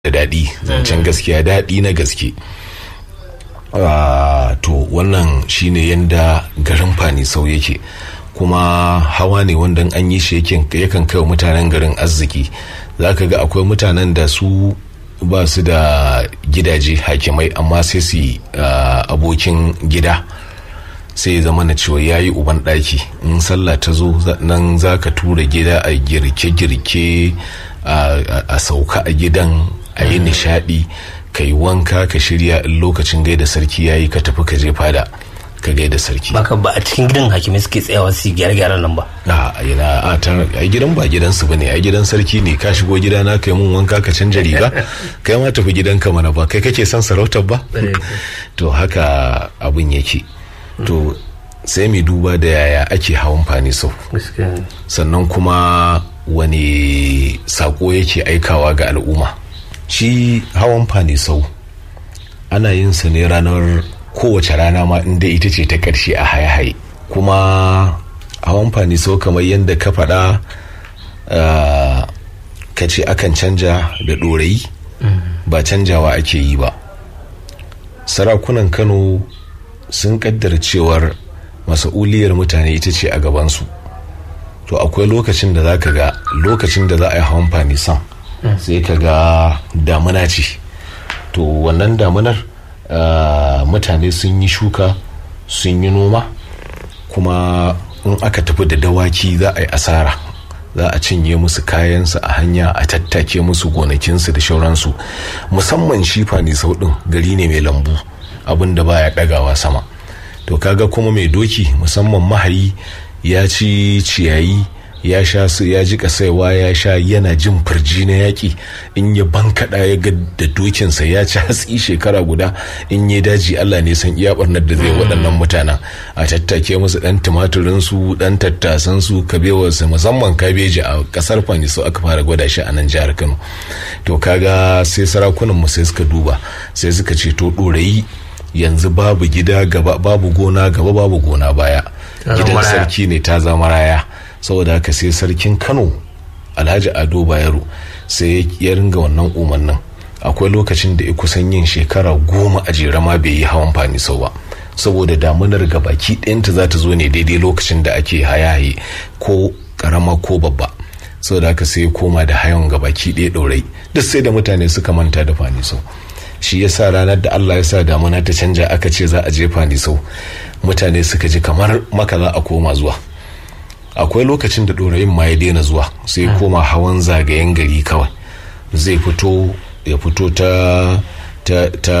da daɗi zancen gaskiya daɗi na gaske to wannan shine yanda garin fanisau yake kuma hawa ne wanda an yi shi yakan kai wa mutanen garin arziki za ka ga akwai mutanen da su ba su da gidaje hakimai amma sai su abokin gida sai zama na cewa ya yi uban ɗaki in sallah ta zo nan za ka tura gida a girke-girke a sauka a gidan a yi nishadi ka yi wanka ka shirya in lokacin gaida sarki ya yi ka tafi ka je fada ka gaida sarki baka ba a cikin gidan hakimai suke tsayawa su gyare gyaren nan ba a yana a ta a gidan ba gidan su bane a gidan sarki ne ka shigo gida na kai mun wanka ka canja riga kai ma tafi gidanka mana ba kai kake son sarautar ba to haka abun yake to sai mai duba da yaya ake hawan fani sau sannan kuma wani sako yake aikawa ga al'umma shi hawan fani sau ana yin sa ne ranar kowace rana ma inda ita ce ta ƙarshe a haye-haye kuma hawan fani sau kamar yadda ka faɗa ka ce akan canja da ɗorayi ba canjawa ake yi ba sarakunan kano sun kaddara cewar masa'uliyar mutane ita ce a gabansu to akwai lokacin da za ka ga lokacin da za a yi hawan fanisan sai ka ga damuna ce to wannan damunar mutane sun yi shuka sun yi noma kuma in aka tafi da dawaki za a yi asara za a cinye musu kayansu a hanya a tattake musu gonakinsu da shauransu musamman shi fanisau ɗin gari ne mai lambu abin da baya ɗagawa sama to kaga kuma mai doki musamman mahayi ya ci ciyayi ya sha su ya ji kasaiwa ya sha yana jin firji na yaƙi in ya bankaɗa ya ga da dokinsa ya ci hatsi shekara guda in ya daji Allah ne san iya barnar da zai waɗannan mutanen a tattake musu ɗan tumaturin su ɗan tattasan su kabewarsu musamman kabeji a ƙasar fanisu aka fara gwada shi a nan jihar Kano to kaga sai sarakunan mu sai suka duba sai suka ce to ɗorayi yanzu babu gida gaba babu gona gaba babu gona baya gidan sarki ne ta zama raya saboda haka sai sarkin kano alhaji ado bayero sai ya ringa wannan umarnin akwai lokacin da ya kusan yin shekara goma a jere ma bai yi hawan fani sau ba saboda damunar gabaki ɗayanta za ta zo ne daidai lokacin da ake hayaye ko karama ko babba saboda haka sai ya koma da hayan gabaki ɗaya ɗaurai duk sai da mutane suka manta da fani sau shi ya sa ranar da Allah ya sa damuna ta canja aka ce za a jefa ni sau mutane suka ji kamar maka za a koma zuwa akwai lokacin da ɗorayin ma ya daina zuwa sai koma hawan zagayen gari kawai zai fito ya fito ta ta ta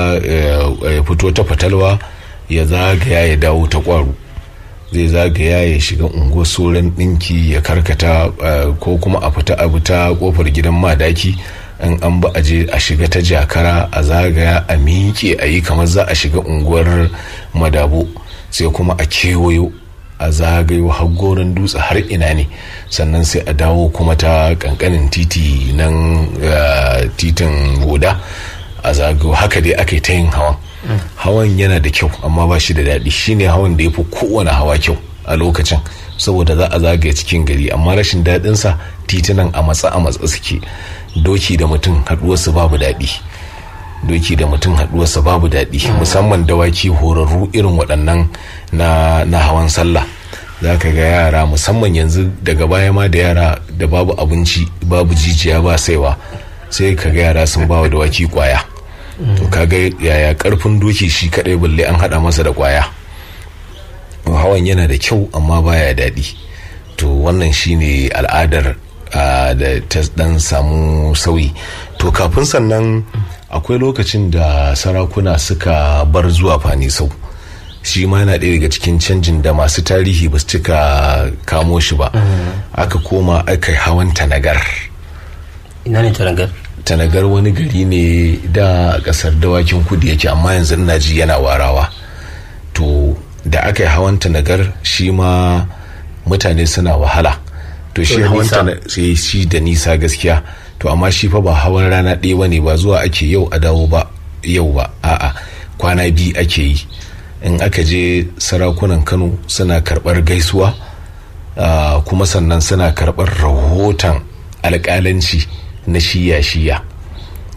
ya fito ta fatalwa ya zagaya ya dawo ta kwaro zai zagaya ya shiga unguwar soran ɗinki ya karkata ko kuma a fita abu ta kofar gidan madaki in an ba a je a shiga ta jakara a zagaya a miƙe a yi kamar za a shiga unguwar madabo sai kuma a kewayo a zagayo har goron dutse har ina ne sannan sai a dawo kuma ta kankanin titi nan titin goda a zagayo haka dai aka yi ta yin hawan hawan yana da kyau amma ba shi da daɗi shine hawan da ya fi kowane hawa kyau a lokacin saboda za a zagaya cikin gari amma rashin daɗinsa titunan a matsa a matsa suke doki da mutum haɗuwarsa babu daɗi doki da mutum haɗuwarsa babu daɗi musamman dawaki horarru irin waɗannan na, na hawan sallah za ka ga yara musamman yanzu daga baya ma da yara da babu abinci babu jijiya ba saiwa sai ka ga yara sun bawa dawaki kwaya to kaga yaya karfin doki shi kadai balle an hada masa da kwaya hawan yana da kyau amma baya daɗi to wannan shine al'adar da ta dan samu sauyi to kafin sannan akwai lokacin da sarakuna suka bar zuwa fanisau shi ma yana ɗaya daga cikin canjin da masu tarihi ba su cika kamo shi ba aka koma aka hawan tanagar ina ne tanagar tanagar wani gari ne da kasar dawakin kudu yake amma yanzu ina ji yana warawa to da aka yi hawan tanagar shi ma mutane suna wahala to shi hawan sai shi da nisa gaskiya to amma shi fa ba hawan rana ɗaya ba ne ba zuwa ake yau a dawo ba yau ba a'a kwana biyu ake yi in aka je sarakunan kano suna karɓar gaisuwa kuma sannan suna karɓar rahoton alƙalanci na shiya-shiya